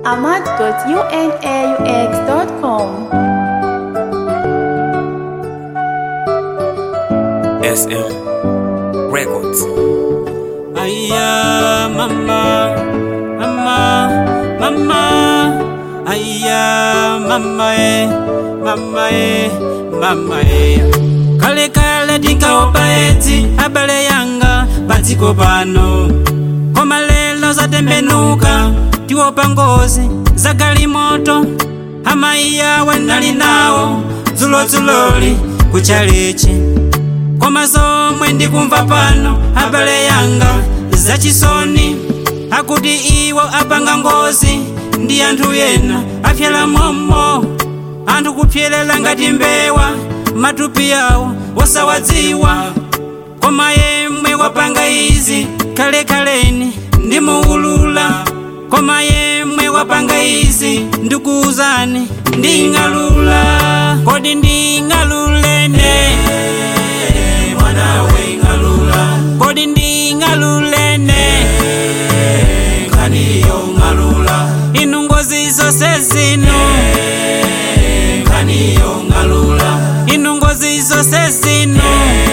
ahmad.unaux.com. SM Records. Aya mama, mama, mama. Aya mama e, mama e, mama e. Kale kale tinkaopa eti abale yanga padziko pano. Koma lelo zatembenuka tiopa ngozi za galimoto. Amaiya wanali nawo dzulozuloli kuchalichi koma zomwe ndikumva pano abale yanga zachisoni akuti iwo apanga ngozi ndi anthu ena apyala momo anthu kupyelela ngati mbewa matupi yawo wosawadziwa koma yemwe wapanga izi kalekaleni ndimuulula koma yemwe wapanga izi ndikuuzani nding'alula kodi nding'alulene mwanawe ng'alula kodi nding'alulene nkaniyo ng'alula inu ngozi zose zino nkaniyo ng'alula inu ngozi zose zino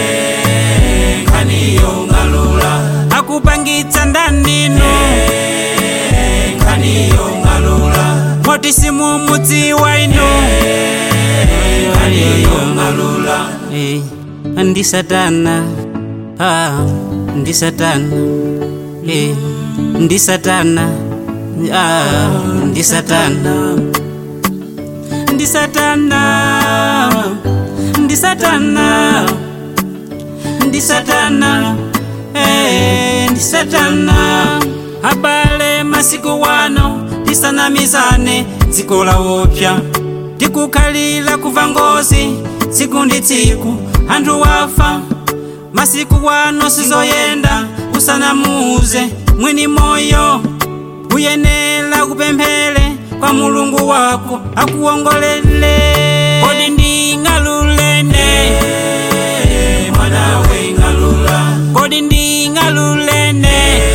nkaniyo ng'alula akupangitsa ndanino nkaniyo ng'alula moti simumudziwa ino nkaniyo ng'alula Eh, ndi satana ah, ndi satana eh, ndi satana ah, ndi satana ndi satana ndi satana ndi satana eh, ndi satana abale masiku wano tisanamizane dziko la wopya tikukhalira kuva ngozi tsiku ndi tsiku anthu wafa masiku wano sizoyenda usanamuuze mwini moyo uyenera kupemphera kwa mulungu wako akuwongolele kodi nding'alulene mwanawe ng'alula kodi nding'alulene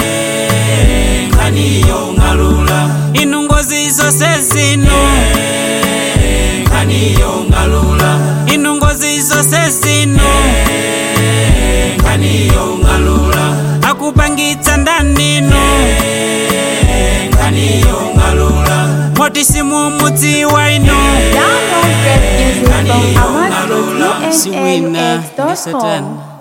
nkaniyo ng'alula inu ngozi zose zino nkaniyo ng'alula inu ngozi zose zino nkaniyo ng'alula akupangitsa ndanino nkaniyo ng'alula moti simumudziwa ino Download rap music from siwina ndi ahmad.unaux.com. satana